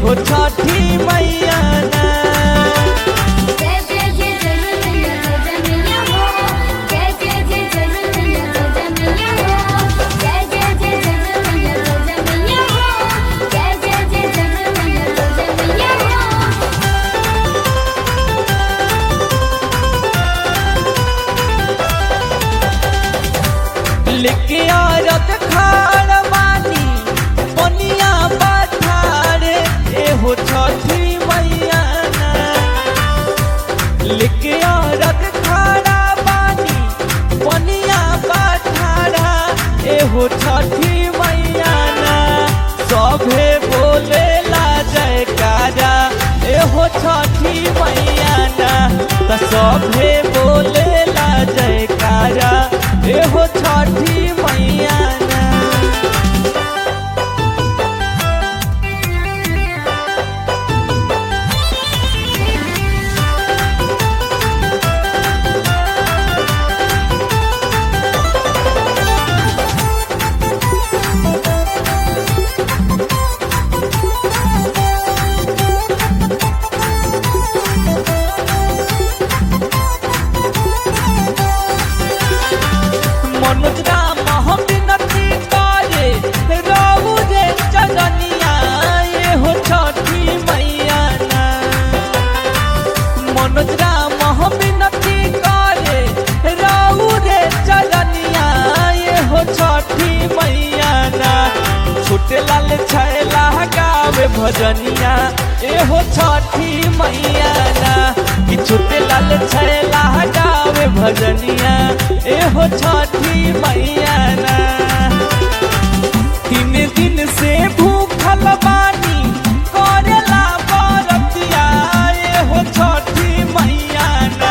एहो छठी मैया ना जय जय जय जय जय जय मैया हो जय जय जय जय जय जय मैया हो जय जय जय जय जय जय मैया हो जय जय जय जय जय जय मैया हो लेके औरत खाड़ बानी पनिया पठारे एहो छठी मैया ना लेके औरत खाड़ा बानी पनिया पठारा एहो छठी मैया ना सभे बोलेला जयकारा एहो छठी मैया ना त सभे बोलेला जयकारा एहो छठी मैया ना मनोज राम हम विनती करे रहु रे चरनिया ये हो छठी मैया ना मनोज राम हम विनती करे रहु रे चरनिया ये हो छठी मैया ना छोटे लाल छैला गावे भजनिया ए हो छठी मैया ना कि छोटे लाल छैला गावे भजनिया ए हो छठी मैया ना तीन दिन से भूखल बानी करेला बरतिया ए हो छठी मैया ना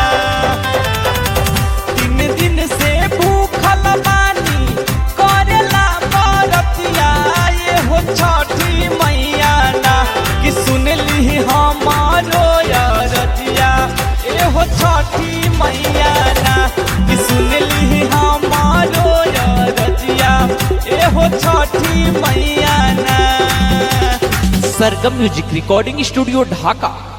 तीन दिन से भूखल बानी करेला बरतिया ये हो छठी मैया ना कि सुनली हमारो रतिया ए हो छठी मैया ना कि सुनली हमारो रतिया ए हो छठी मैया ना सरगम म्यूजिक रिकॉर्डिंग स्टूडियो ढाका